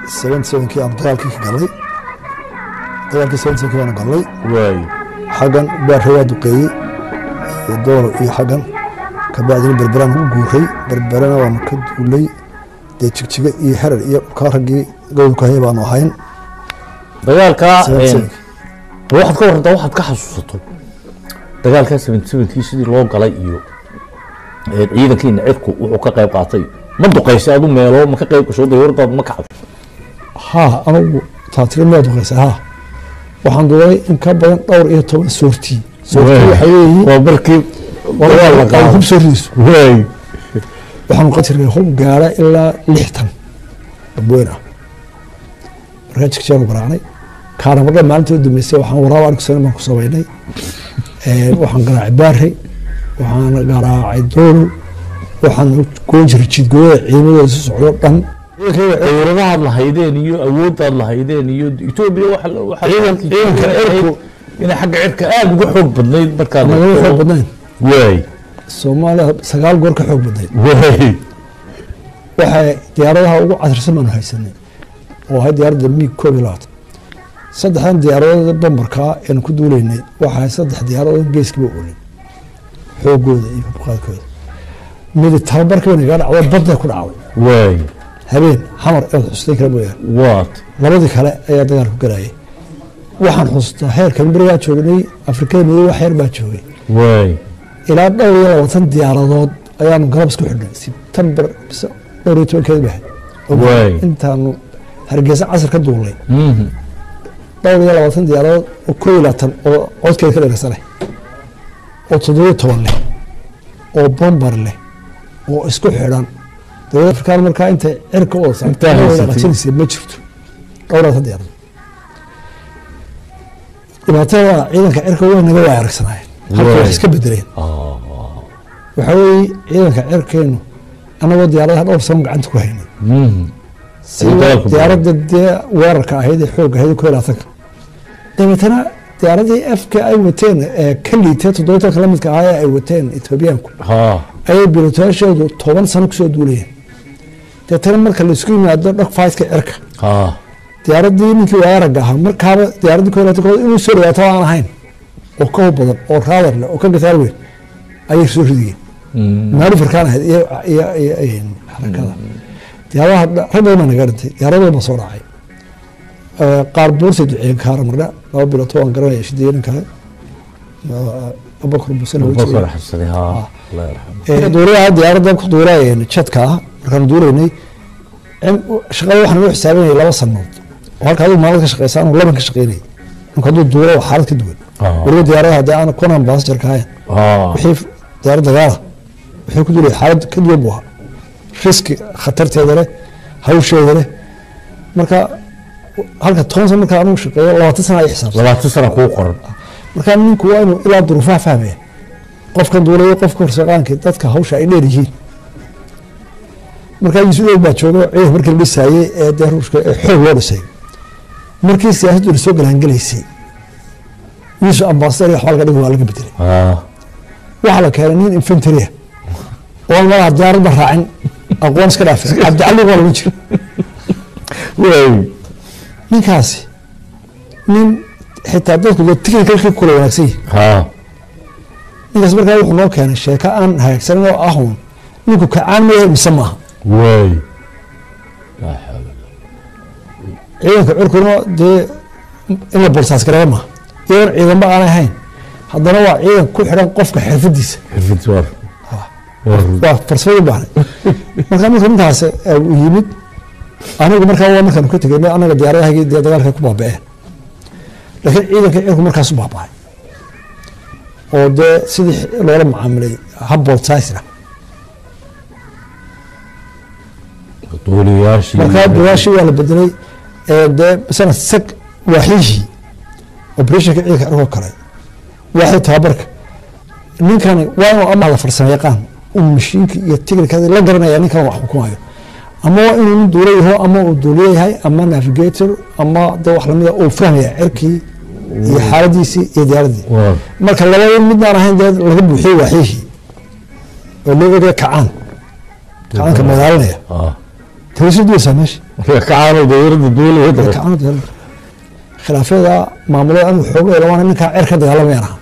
seventy sevenkii aan dagaalkii ka galnay dagaalkii seventy sevenkii baanu galnay waay xaggan baarre waa duqeeyey iyo doolo iyo xaggan kabacdina berberaan u guuray berberana waanu ka duulay dee jigjiga iyo xerar iyo dhulkaa raggii gowlka haya baanu ahayn dagaalkaa Seventy een, sevenk. waxaad ka warantaa waxaad ka xasuusato dagaalkaa seventy sevenkii sidii loo galay iyo een, ciidankiina cirku wuxuu ka qayb qaatay ma duqaysay adu meelo ma ka qayb gasho daywardaad ma kacday haa anigu taatiri miyaa duqeysa haa waxaan duulay in ka badan dhowr iyo toban soortii soortii waxay leeyihiin waa markii dagaal la ay qaado hub soortiisu waay waxaanu qatirnay hub gaara ilaa lixtan dabweyn ah markaa jigjigaanu garaacnay kaaramadha maalintii u dambeysay waxaan waraaba anigu sanin baan ku samaynay Ee, waxaan garaacay baarey waxaan garaacay doolo waxaan goyn jiray jidgooyada ciidamadooda isu socdo dhan dawladahaad lahaydeen iyo awoodaad lahaydeen iyo etoobiya waxa la- waxa Ciidan- ciidanka cirku- inay xagga cirka aada uga xoog badnayd markaad nagama xoog badnayn waay soomaaliya sagaal goor ka xoog badnayd waay waxay diyaaradaha ugu casrisan baanu haysanay oo ahay diyaaradda miig koob iyo labaatan saddexdan diyaaradood bambarkaa eanu ku duuleynay waxaa saddex diyaaradood geeskiiba oolay xoogooda iyo hubqaadkooda midi tababarka bay nagaa dhacdo badday ku dhacday waay habeen xamar eed xustay kala mooyaane waat labadii kale ayaa dagaal ku galayay waxaan xustaa heerkan berigaa joognay afrikada madow wax yar baa joogay waay ilaa dhowr iyo labaatan diyaaradood ayaanu galab isku xidhnay sebtembar mise dhowr iyo tobankeed bahay Waay. intaanu hargeysa casar ka duulnay Mhm. dhowr iyo labaatan diyaaradood oo koo iyo labaatan oo codkeeda ka dheeraysanay oo toddobiyo toban leh oo bombar leh oo isku xidhan dowladda afrikaan markaa intay cirka u Intaa haysatay. wadaaqajinaysa ma jirto dhowr iyo labaatan diyaaradood dhibaatada ciidanka cirka way naga waay aragsanaayeen halka wax Waay. iska bedeleen Ah, waxaa weeye ciidanka cirkeenu annagoo diyaaradaha dhowr sano gacanta ku haynay mhm. sida dagaalku diyaaradda dee weerarka ahayd ee xoogga ahayd koo labaatanka dabeetana diyaaradii afka ay wateen ee ka liitee toddoba tobanka la midka ahaa ee ay wateen etoobiyaanku ha ayay bilotayaashoodu toban sano kusoo duulayeen deetana marka laisku yimaado dhag faytka cirka ha diyaaradii ninkii weerarga ahaa markaaba diyaaraddii koo labaatankood inuu soo dhawaato aan ahayn oo ka hub badan oo raadar leh oo ka gataal weyn ayay soo ridiyeen maali farkaan ahayd iyo iyo iyo iyo xarakada diyaaradaha dha- rag badan baa naga dhintay diyaarado baa soo dhacay Ee, qaar buursay duceeyeen kaara mardha laba bilood waan garanaya shideeyan kale abakar busana bakar xasaday ha allah yarxam duulaha diyaaradda ku duulayeen jadka ah markaanu duulaynay cim- shaqada waxaan u xisaabanayay laba sanood oo halka adigu maalin ka shaqeysa anu laban ka shaqeynayay ninka hadduu duulo waa xaalad ka duwan Ah. weliba diyaaradaha haddii aan kunan baasjarka ahayn ha wixii diyaarad dagaala wixii ku duulay xaalad ka duwan buu ahaa riski khatarteeda leh hawsheeda leh marka halka toban sano marka anugu shaqeeyo labaatan sana ay xisaabsan labaatan sana kuu qoran marka ninku waa inuu ilaa duruufaha fahmaya qofkan duulayo qofka horsaqaankii dadka hawsha ay dheer yihiin markaa yusuud baa jooga ciidan markii la dhisaayey ee dee ruushka ee xoog loo dhisay markii siyaasaddu la soo galaangelaysay yusuf ambasador iyo waxbaa laga dhigi waa laga bedelay ha waxaa la keenay nin infantaria oo aan malaha diyaaradba raacin aqoon iska dhaafay cabdicali waa lagu jira waay ninkaasi nin xitaa dadku dee technicalkii kula wanaagsan yihin ha ninkaas markaa wuxuu noo keenay sheeko aan hagaagsanin oo ahun ninku kacaan maya mise maaha waay ciidanka curkuna dee in la bolsaas gareeya maaha iyadoon ciidanba aanay ahayn haddana waa ciidan ku xidhan qofka xirfadiisa xirfid war war waa farsamadu baahnay marka marka ninkaas eh, uu yimid anigu markaa waa markaanu ka tegey anaga diyaaradahagii dee dagaalka ku baaba'een laakiin ciidanka cirku markaas u baaba'ay oo dee sidii loola macaamilay hab bolsaasna duuliyaashii markaa duwaashii waa la bedelay ee dee masala sag waaxyihii operationka ciidanka cirkoo kale waaxii tababarka ninkani waa inuu ama la farsamo yaqaan uu mashiinka iyo tignikada la garanaya ninkan wax xukumayo ama waa inuu nin duula yaho ama uu duuliye yahay ama navigator ama de wax lamida uu fahmaya cirkii iyo xaaladiisii iyo diyaaradii war marka labada midnaan ahayn dee laga buuxiyey waaxyihii oo loo ogaya kacaan kacaanka magaalanaya ha tawasir duwaysaa meesha kacaano dowladda duulaya Ee kacano dee khilaafyada maamulada anigu xoog labaana ninkaa cer ka dagaalamayaan ahaa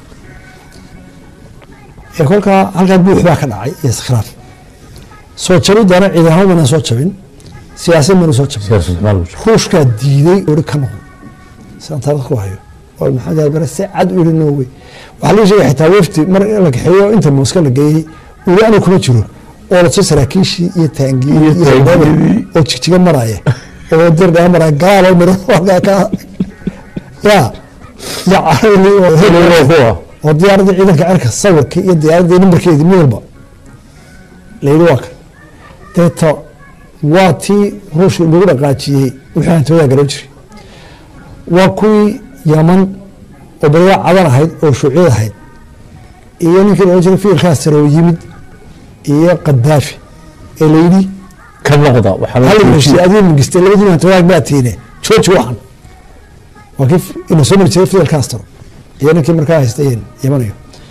ee kolkaa halkaa buux baa ka dhacay iyo iskhilaaf soo jabidana ciidanamo baynan soo jabin siyaasad baynan soo jabin siyaasad maal ku jiro ruushkaa diiday ori ka noqon sidaan taariikh ku hayo oo maxamed albere si cad u yiri norway waxaa laga sheegay xitaa wefdi mar la kaxeeyo inta mooska la geeyey uli anu kuma jiro oo lasoo saraakiishii iyo taangiyadii iyo taangiyadii. hoggaamada oo jigjiga maraya oo dirdhaa maraya gaaloo miro halkaa ka ya ya carali oo Kuwa kuwa oo diyaaradii ciidanka cerka sawirkii iyo diyaaradii nambarkeedii mid walba layidhi waa kan deeto waa tii ruushka lagu dhaqaajiyey wixii aan toodaa garan jiray waa kuwii yaman oo beriga cadan ahayd oo shuuciyad ahayd iyo ninkii loodhan jiray fiilkaas sare oo yimid iyo qadaafi ee layidhi ka noqda waxaa hal heshiye adii mingiste labadii aan toodaa baa tiine jooji waxan waa kii ina soo mari jiray fidel castro iyo ninkii markaa haystay yamanayo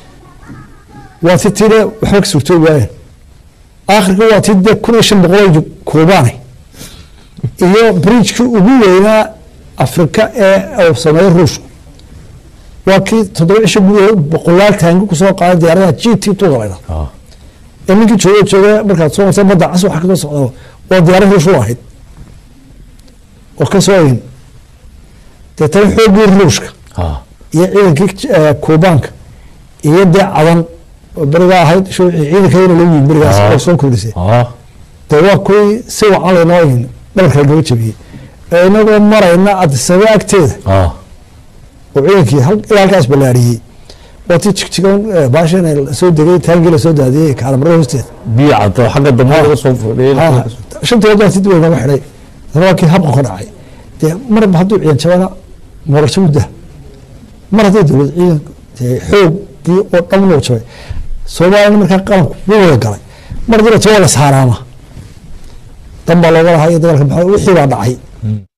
waa ti tiine waxba ka suurtoobi waayeen aakhirka waa ti dee kun iyo shan boqol kuubaanay iyo bridgekii ugu weynaa afrika ee uu sameeyey ruushku waa kii toddoba cisho gudahood boqolaal taangi kusoo qaaday diyaaradaha g t tuda laydha Ah, ee ninkii jooga jooga markaad soo martay badda cas waxa kasoo socda waa diyaarad ruush u ahayd oo ka soo egin deetana xooggii ruushka ah, iyo ciidankii eh, kuubaanka iyo dee cadan oo berigaa ahayd shuucii ciidankayana loo yimid berigaas Ah. oo soo kordhisay ah, dee waa kuwii si wacan laynoo egin dhabarka looga jabiyey ee inagoo marayna adisaba agteeda ah. oo ciidankii hal- ilaa halkaas ballaariyey waa tii jigjigan baashan soo degay taangii lasoo daadiyey kaalamarada hoosteeda biyo cadda xagga dambe laga soo fadhiyay Ha, shanta waddaa si dib nooga xidhay haddana waa kii habqa ka dhacay dee marba hadduu ciidan jabana moorasho mudda mar hadday dowlad ciidan dee xoogii oo dhan loo jabay soomaalina markaa qaranku wuu wada galay mar haddii la jabo waa la saaraama dan baa looga lahaa iyo dagaalka maxaa wixii baa dhacay